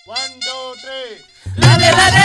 One, two, three.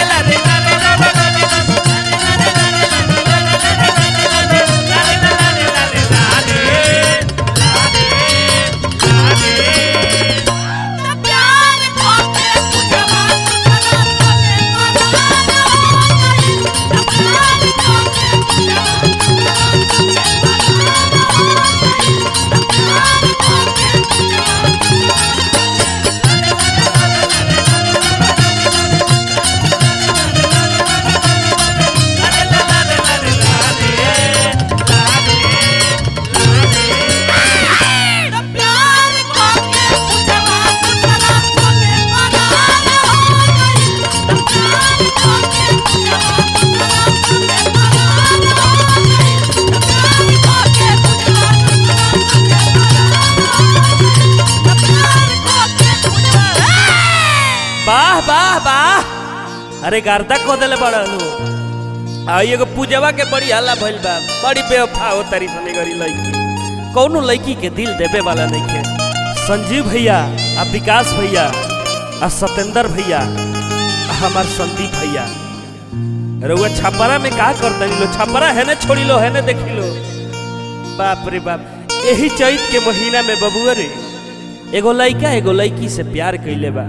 वाह वाह वाह अरे गर्दा को देले बड़नु आ एगो पूजवा के बड़ी हल्ला भइल बा बड़ी बेवफा हो तारी सने गरी लड़की कौनो लड़की के दिल देवे वाला नहीं के संजीव भैया आ विकास भैया आ सतेंद्र भैया आ हमार संदीप भैया रउआ छापरा में का करता लो छापरा है ना छोड़ी लो है ना देखी लो बाप रे बाप यही चैत के महीना में बबुआ रे एगो लड़का एगो लड़की से प्यार कैले बा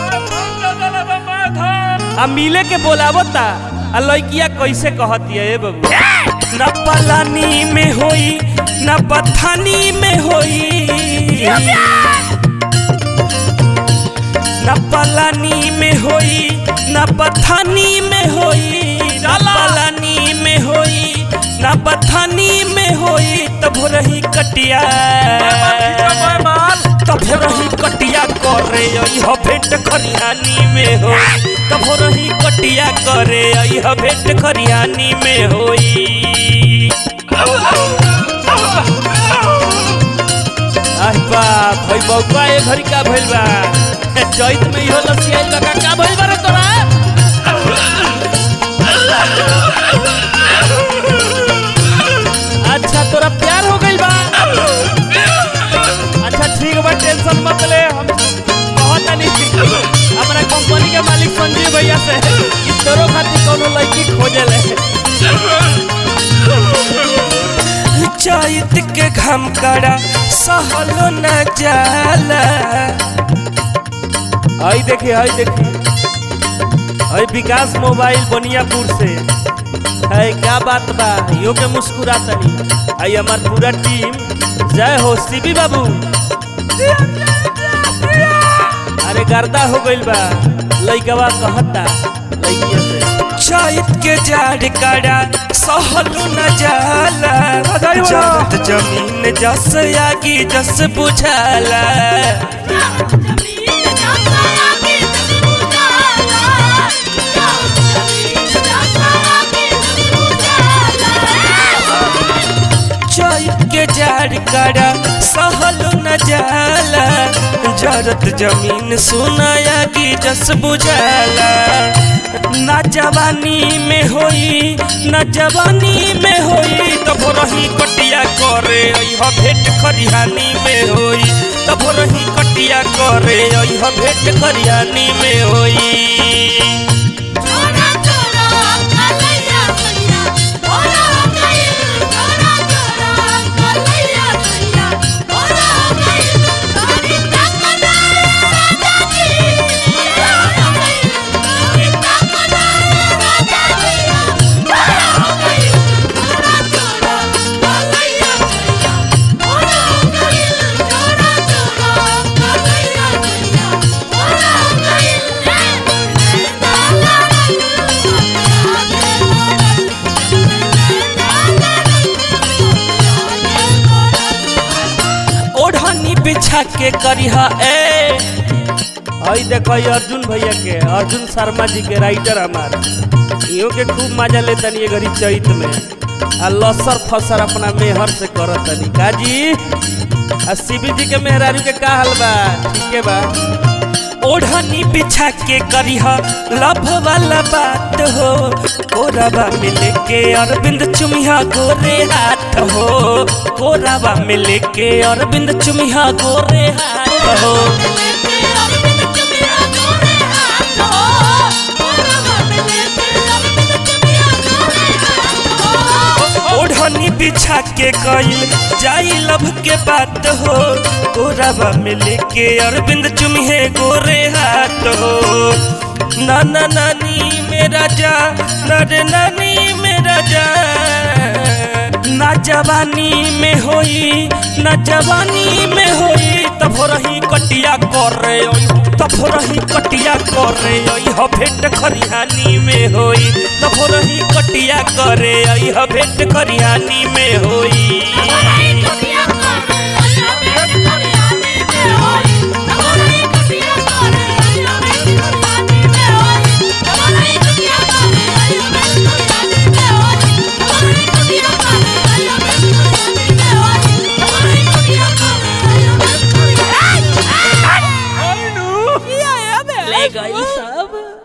आ मिले के बोलावता आ लड़किया कैसे कहती है ए बबू न पलानी में होई न पथानी में होई न पलानी में होई न पथानी में होई न पलानी में होई न पथानी में होई तब रही कटिया तब रही कटिया करे यह भेंट खरिहानी में होई तब रही कटिया करे यह भेंट खरिहानी में होई आह बाप भाई बउआ ए घरी का भइल बा चैत में इहो लसियाइल बा का का भइल बा रे तोरा अच्छा तोरा प्यार हो गइल बा अच्छा ठीक बा टेंशन मत ले हम बहुत नहीं हमरा कंपनी के मालिक संजीव भैया से कि तोरो खातिर कोनो लड़की खोजे ले चैत के घम कड़ा सहलो न जाला आई देखी आई देखी आई विकास मोबाइल बनियापुर से है क्या बात बा यो के मुस्कुरा तनी आई हमार पूरा टीम जय हो सीबी बाबू अरे गर्दा हो गइल बा लइकवा कहता लइकिया से चैत के जाड़ कड़ा सहलो न जाला जगत जमीन जस आगी जस बुझाला चैत के जाड़ कड़ा सहलो न जाला जरत जमीन सुनाया की जस बुझाला ना जवानी में होई ना जवानी में होई तब रही कटिया करे यह भेंट खरिहानी में होई तब रही कटिया करे यह भेंट खरिहानी में होई ओढ़नी बिछा के करिहा ए आई देखो ये अर्जुन भैया के अर्जुन शर्मा जी के राइटर हमार इहो के खूब मजा ले तनी ये घड़ी चैत में आ लसर फसर अपना मेहर से करत तनी काजी आ शिवी जी के मेहरारू के का हाल बा ठीक है बा ओढ़नी बिछा के करिह लभ वाला बात हो कोराबा मिले के अरविंद चुमिया गोरे हाथ हो कोराबा मिले के अरविंद चुमिया गोरे हाथ हो के कइल जाई लब के बात हो गोराबा में लेके अरविंद चुमिहे गोरे हाथ हो नाना नानी मेरा जा नरे नानी मेरा जा ना जवानी में होई ना जवानी में होई तब रही कटिया कर रे ओई तब रही कटिया कर रे ओई ह भेंट खरिहानी में होई तब रही कटिया करे ओई ह भेंट खरिहानी में होई ले गई सब